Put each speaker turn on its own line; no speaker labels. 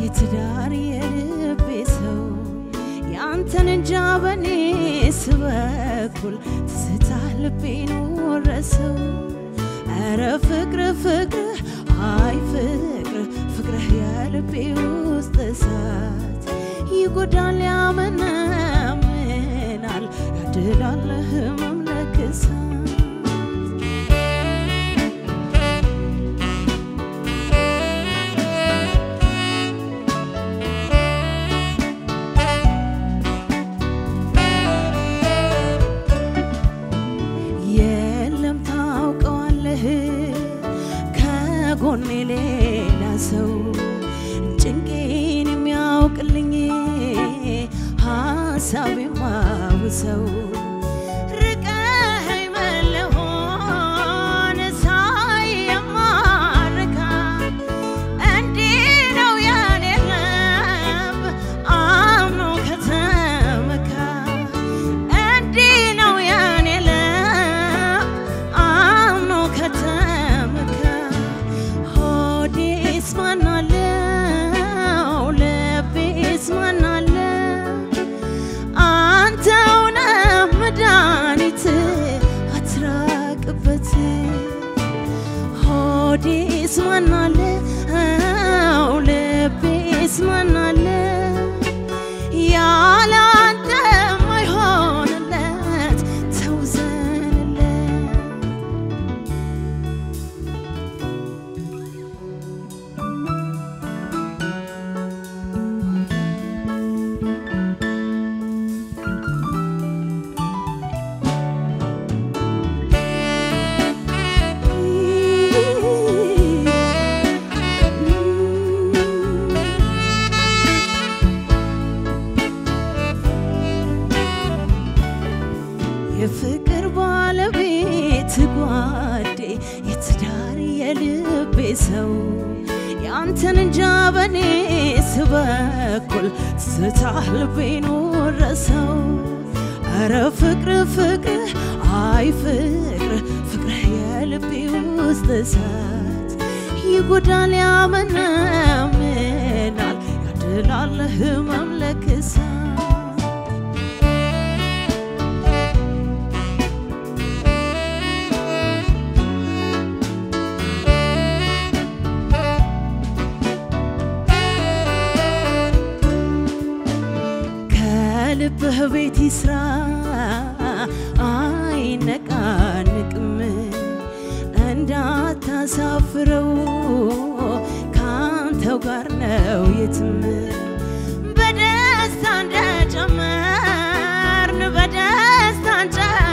የትዳር የልቤ ሰው ያንተን እንጃ በኔስ በኩል ትዝታ ልቤን ወረሰው። ኧረ ፍቅር ፍቅር አይ ፍቅር ፍቅርህ የልቤ ውስጥ እሳት ይጎዳል ያመነምናል ያድላል ህመም ለክሳት የለም ታውቀዋለህ ከጎኔ ሌላ ሰው ጭንቄን የሚያውቅልኝ ሀሳብ የማውሰው ርቀኸኝ መለሆን ሳይ የማርካ እንዲህ ነው ያኔ ልብ አምኖ ከተመካ እንዲህ ነው ያኔ ልብ አምኖ ከተመካ ሆዴስ ማናለው ልቤስ ማናለው አንተው ነህ መድኃኒት አትራቅበት ሆዴስ ማናለው ልቤስ ማናለው ያለ አንተ ማይሆንለት ተውዘንለት የፍቅር ባለቤት ጓዴ የትዳር የልቤ ሰው ያንተን እንጃ በኔስ በኩል ትዝታ ልቤን ወረሰው። ኧረ ፍቅር ፍቅር አይ ፍቅር ፍቅርህ የልቤ ውስጥ እሳት ይጎዳል ያመነምናል ያድላል ህመም ለክሳት ከልብህ ቤት ይስራ አይነቃንቅም እንዳታሳፍረው ካንተው ጋር ነው የትም በደስታ እንደጨመርን በደስታ እንጨምር